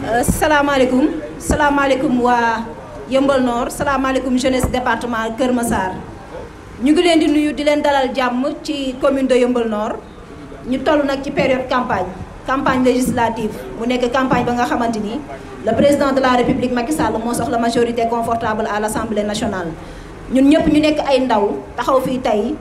salaamaaleykum salaamaaleykum waa Yëmbal Nord salaamaaleykum jeunesse département Kër Massar ñu ngi leen di nuyu di leen dalal jàmm ci commune de Yëmbal Nord ñu toll nag ci période campagne campagne législative mu nekk campagne ba nga xamante ni le président de la république Macky Sall moo soxla majorité confortable à l' assemblée nationale. ñun ñëpp ñu nekk ay ndaw taxaw fii tey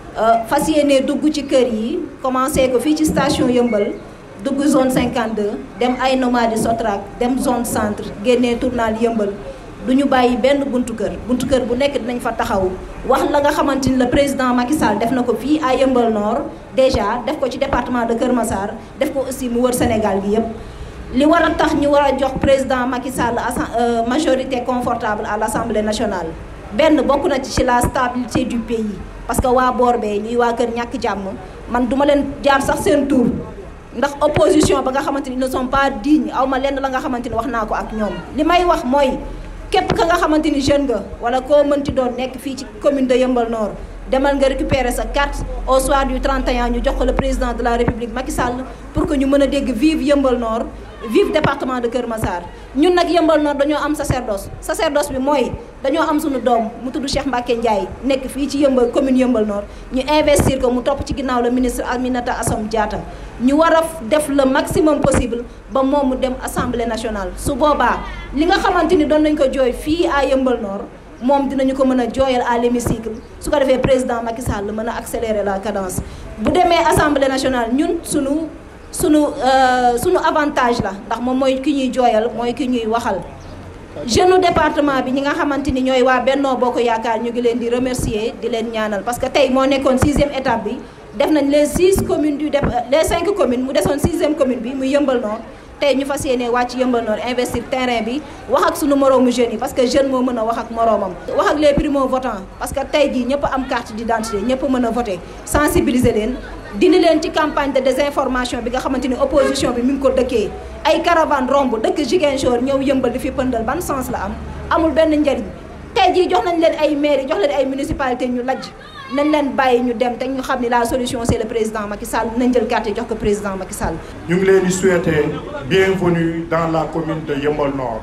fas yéene dugg ci kër yi commencé ko fii ci station Yëmbal. dugg zone 52 dem ay nomades Sotrac dem zone centre génnee tournal yëmbal du ñu bàyyi benn buntu kër buntu kër bu nekk dinañ fa taxaw wax la nga xamante ni le président Macky Sall def na ko fii à Yëmbal Nord déjà def ko ci département de Kër Massar def ko aussi mu wër Sénégal gi yépp li war a tax ñu war a jox président Macky Sall majorité confortable à l' assemblée nationale benn bokk na ci la stabilité du pays parce que waa boor bee ñuy waa kër ñàkk jàmm man duma leen jaar sax seen tour ndax opposition ba nga xamante ni ne sont pas dignes aw ma lenn la nga xamante ni wax naa ko ak ñoom li may wax mooy képp ka nga xamante ni jeune nga wala koo mënti doon nekk fii ci commune de Yëmbal Nord demal nga récupérer sa carte au soir du 31 ñu jox ko le président de la république Macky Sall pour que ñu mën a dégg vive Yëmbal Nord vive département de Kër Massar ñun nag Yëmbal Nord dañoo am sacerdoce sacerdoce bi mooy dañoo am suñu doom mu tudd Cheikh Mbacke Ndiaye nekk fii ci Yëmbal commune Yëmbal Nord ñu investir ko mu topp ci ginnaaw le ministre Aminata Assome Diatta ñu war a def le maximum possible ba moom mu dem assemblée nationale su boobaa li nga xamante ni doon nañ ko jooy fii à Yëmbal Nord moom dinañu ko mën a jooyal à l'hémicycle su ko defee président Macky Sall mën a accélérer la cadence bu demee assemblée nationale ñun sunu sunu sunu avantage la ndax moom mooy ki ñuy jooyal mooy ki ñuy waxal jeune département bi ñi nga xamante ni ñooy waa Bennoo Bokk Yaakaar ñu ngi leen di remercier di leen ñaanal parce que tey moo nekkoon sixième étape bi def nañ les six communes du dép les cinq communes mu desoon sixième commune bi muy Yëmbal Nord tey ñu fas yéene wàcc Yëmbal Nord investir terrain bi wax ak sunu moroomu jeunes yi parce que jeune moo mën a wax ak moroomam wax ak les primo votants parce que tey jii ñëpp am carte d'identité ñëpp mën a voter sensibiliser leen dindi leen ci campagne de désinformation bi nga xamante ni opposition bi mi ngi ko dëkkee ay caravane romb dëkk Ziguinchor ñëw yëmbal di fi pëndal ban sens la am amul benn njariñ tey jii jox nañ leen ay mairie jox leen ay municipalité ñu lajj nañ leen bàyyi ñu dem te ñu xam ni la solution c'est le président Macky Sall nañ jël carte jox ko président Macky Sall. ñu ngi leen di souhaiter bienvenue dans la commune de Yeumbeul Nord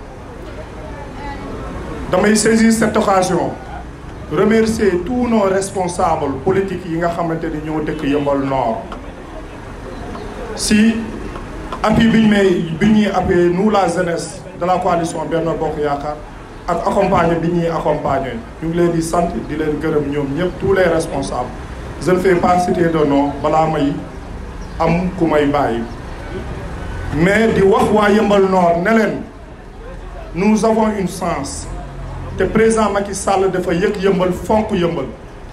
damay saisir cette occasion remercier tous nos responsables politiques yi nga xamante ni ñoo dëkk Yeumbeul Nord si appui bi ñu may bi ñuy appuyé nous la jeunesse de la coalition Benno Bokk Yaakaar ak accompagner bi ñuy accompagner ñu ngi leen di sant di leen gërëm ñoom ñëpp tous les responsables je ne fais pas citer de nom balaa may am ku may bàyyi mais di wax waa Yeumbeul Nord ne leen nous avons une chance te président Macky Sall dafa yëg yëmbal fonk yëmbal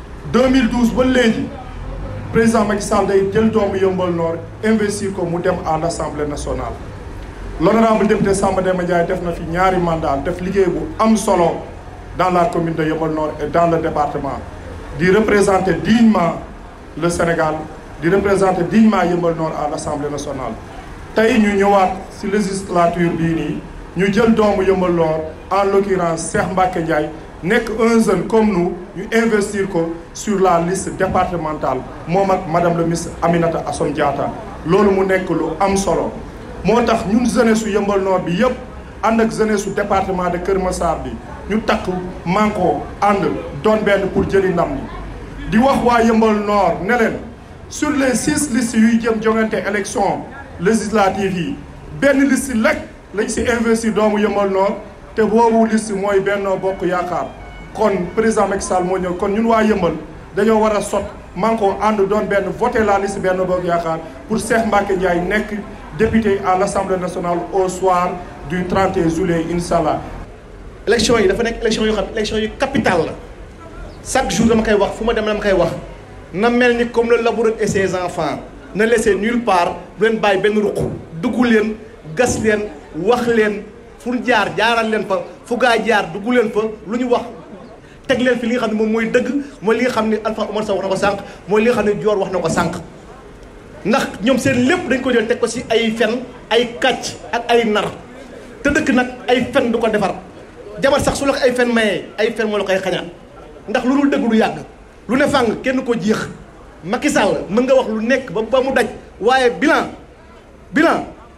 2012 ba léegi président Macky Sall day jël doomu yëmbal Nord investir ko mu dem à l'Assemblée nationale l'honorable député Samba Demba Ndiaye def na fi ñaari mandat def liggéey bu am solo dans la commune de Yeumbeul Nord et dans le département di représenter dignement le Sénégal di représenter dignement Yeumbeul Nord à l'Assemblée nationale tey ñu ñëwaat ci législature bii nii ñu jël doomu Yeumbeul Nord en l'occurrence Cheikh Mbacke Ndiaye nekk un jeune comme nous ñu investir ko sur la liste départementale moom ak madame le ministre Aminata Assome Diatta loolu mu nekk lu am solo moo tax ñun jeunesse su Yeumbeul Nord bi yëpp ànd ak jeunesse su département de Kër Massar bi ñu takk manko ànd doon benn pour jëli ndam li di wax waa Yeumbeul Nord ne leen sur les six listes yuy jëm jongante élection législative yi benn liste lekk lañ ci investir doomu Yeumbeul Nord te boobu liste mooy Benno Bokk Yaakaar kon président Macky Sall moo ñëw kon ñun waa Yeumbeul dañoo war a sot manko ànd doon benn voter la liste Benno Bokk Yaakaar pour Cheikh Mbacke Ndiaye nekk député à l'Assemblée nationale au soir du 31 juillet inchallah élection yi dafa nekk élection yoo xam élection yu capital la chaque jour dama koy wax fu ma dem dama koy wax na mel ni comme le laboureur et ses enfants ne laisser nulle part bu leen bàyyi benn ruq dugg leen gas leen wax leen fu jaar jaaral leen fa fu gaa jaar dugg leen fa lu ñu wax teg leen fi li nga xam ne moom mooy dëgg mooy li nga xam ne Alpha Omar Sow wax na ko sànq mooy li nga xam ne Dior wax na ko sànq ndax ñoom seen lépp dañ ko jël teg ko ci ay fen ay kàcc ak ay nar te dëkk nag ay fen du ko defar jabar sax su la ko ay fen mayee ay fen moo la koy xañaat ndax lu dul dëgg du yàgg lu ne fàng kenn ko jeex Macky Sall mën nga wax lu nekk ba ba mu daj waaye bilan bilan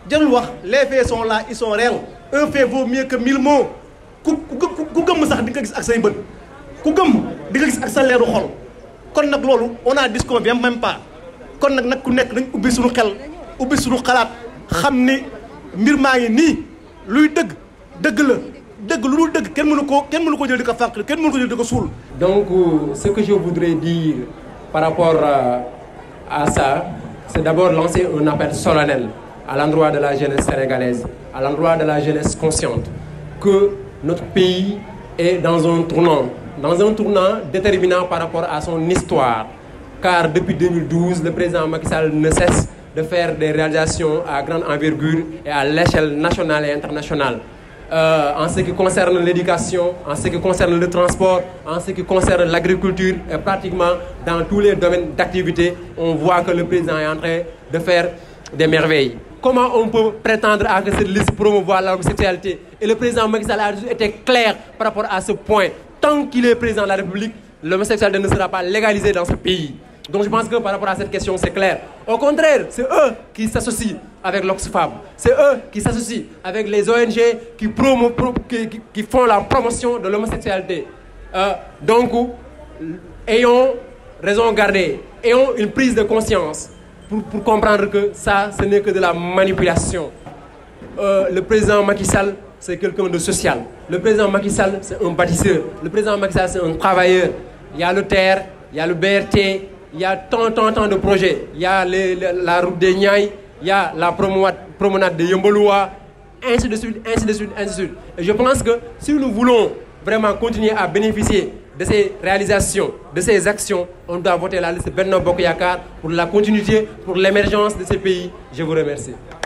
jarul wax les faits sont là ils sont réels un fait vaut mieux que mille mots ku ku ku gëmm sax di nga gis ak say bët ku gëmm di nga gis ak sa leeru xol kon nag loolu on a disconvient même pas kon nag nag ku nekk dañ ubbi suñu xel ubbi suñu xalaat xam ni mbir maa ngi nii luy dëgg dëgg la dëgg lu dul dëgg kenn mënu ko kenn mënu ko jël di ko fàq kenn mënu ko jël di ko suul. donc ce que je voudrais dire par rapport à ça c'est d'abord lancer un appel solennel à l'endroit de la jeunesse sénégalaise à l'endroit de la jeunesse consciente que notre pays est dans un tournant dans un tournant déterminant par rapport à son histoire car depuis 2012 le président Macky Sall ne cesse de faire des réalisations à grande envergure et à l'échelle nationale et internationale euh, en ce qui concerne l'éducation, en ce qui concerne le transport, en ce qui concerne l'agriculture et pratiquement dans tous les domaines d'activité, on voit que le président est en train de faire des merveilles. Comment on peut prétendre à que cette liste promouvoir l'homosexualité Et le président Macky Sall a été clair par rapport à ce point. Tant qu'il est président de la République, l'homosexualité ne sera pas légalisée dans ce pays. Donc je pense que par rapport à cette question, c'est clair. Au contraire, c'est eux qui s'associent avec l'Oxfam. C'est eux qui s'associent avec les ONG qui, promo, pro, qui, qui, qui, font la promotion de l'homosexualité. Euh, donc, ayons raison gardée, ayons une prise de conscience pour, pour comprendre que ça, ce n'est que de la manipulation. Euh, le président Macky Sall, c'est quelqu'un de social. Le président Macky Sall, c'est un bâtisseur. Le président Macky Sall, c'est un travailleur. Il y a le TER, il y a le BRT, il y a tant, tant, tant de projets. Il y a les, les, la route des Niayes, il y a la promenade, promenade de Yamboloa, ainsi de suite, ainsi de suite, ainsi de suite. Et je pense que si nous voulons vraiment continuer à bénéficier de ces réalisations, de ces actions, on doit voter la liste Benno Bokoyakar pour la continuité, pour l'émergence de ces pays. Je vous remercie.